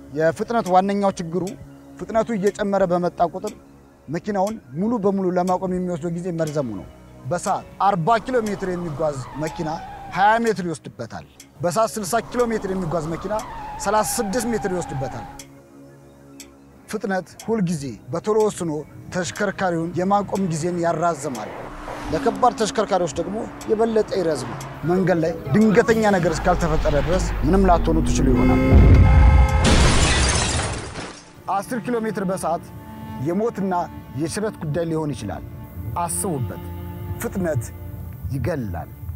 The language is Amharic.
የፍጥነት ዋነኛው ችግሩ ፍጥነቱ እየጨመረ በመጣ ቁጥር መኪናውን ሙሉ በሙሉ ለማቆም የሚወስደው ጊዜ መርዘሙ ነው። በሰዓት 40 ኪሎ ሜትር የሚጓዝ መኪና 20 ሜትር ይወስድበታል። በሰዓት 60 ኪሎ ሜትር የሚጓዝ መኪና 36 ሜትር ይወስድበታል። ፍጥነት ሁልጊዜ በቶሎ ወስኖ ተሽከርካሪውን የማቆም ጊዜን ያራዝማል። ለከባድ ተሽከርካሪዎች ደግሞ የበለጠ ይረዝማል። መንገድ ላይ ድንገተኛ ነገር እስካልተፈጠረ ድረስ ምንም ላትሆኑ ትችሉ ይሆናል። 10 ኪሎ ሜትር በሰዓት የሞትና የሽረት ጉዳይ ሊሆን ይችላል። አስቡበት። ፍጥነት ይገላል።